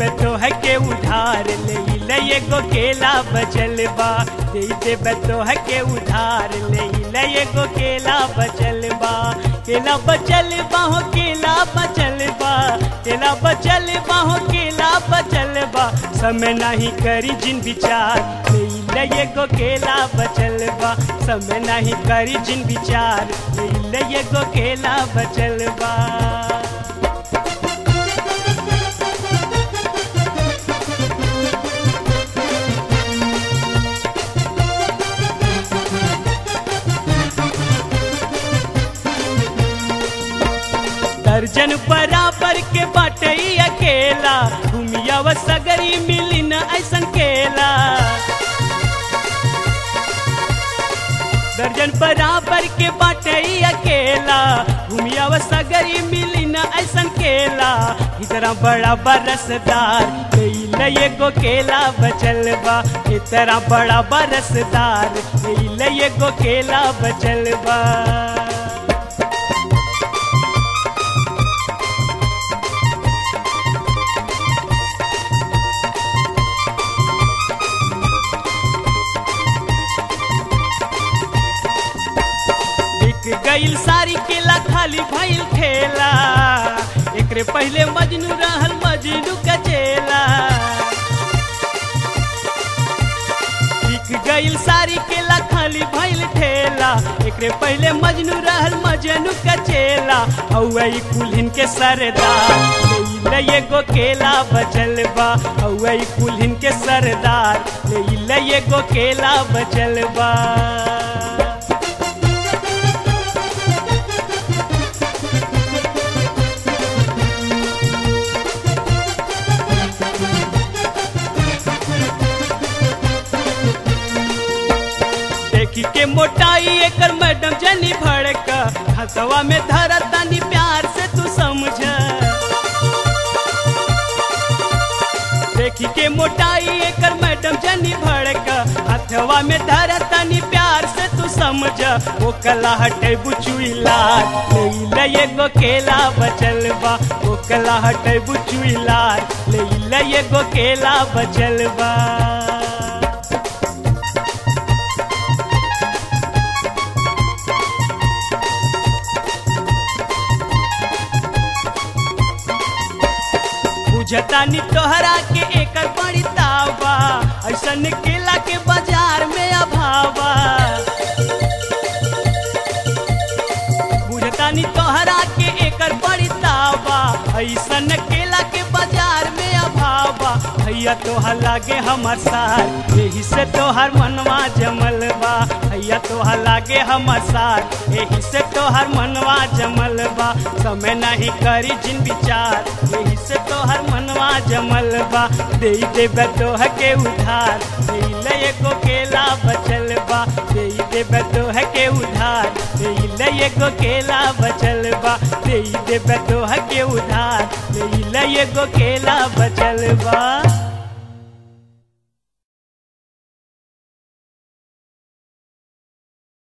तो है के उधार ले ले एगो केला बचल बा दे देब तो है के उधार ले ले एगो केला बचल बा केला बचल बा हो केला बचल बा केला बचल बा हो केला बचल बा समय नहीं करी जिन विचार ले ले एगो केला बचल बा समय नहीं करी जिन विचार ले ले एगो केला बचल बा दर्जन बराबर के बाटई अकेला घूमिया व सगरी मिली न ऐसन केला दर्जन बराबर के बाटई अकेला घूमिया व सगरी मिली न ऐसन केला इतना बड़ा बरसदार ले एगो केला बचल बा इतना बड़ा बरसदार ले एगो केला बचल बा बिक गईल सारी केला खाली भइल ठेला एकरे पहले मजनू रहल मजनू का चेला बिक गईल सारी केला खाली भइल ठेला एकरे पहले मजनू रहल मजनू का चेला औई कुल्हिन के सरदार ले एगो केला बचल बा औई कुल्हिन के सरदार ले एगो केला बचल बा देखी के मोटाई एकर मैडम जनी भड़का हसवा में धरा तानी प्यार से तू समझ देखी के मोटाई एकर मैडम जनी भड़का हथवा में धरा तानी प्यार से तू समझ वो कला हटे बुचुइला ले एगो केला बचल बा वो कला हटे बुचुइला ले एगो केला बचल बा बुझतानी तोहरा के एकर बड़ी तावा ऐसन केला के बाजार में अभावा बुझतानी तोहरा के एकर बड़ी तावा ऐसन केला के बाजार में अभावा भैया तोहर लागे हमर सार यही से तोहर मनवा जमल बा भैया तोहर लागे हमर सार यही से तोहर मनवा जमल बा समय नहीं करी जिन विचार यही से तोहर मनवा जमल बा दे देबे तोह के उधार दे ले एगो केला बचल बा दे देबे तोह के उधार दे ले एगो केला बचल बा दे देबे तोह के उधार दे ले एगो केला बचल बा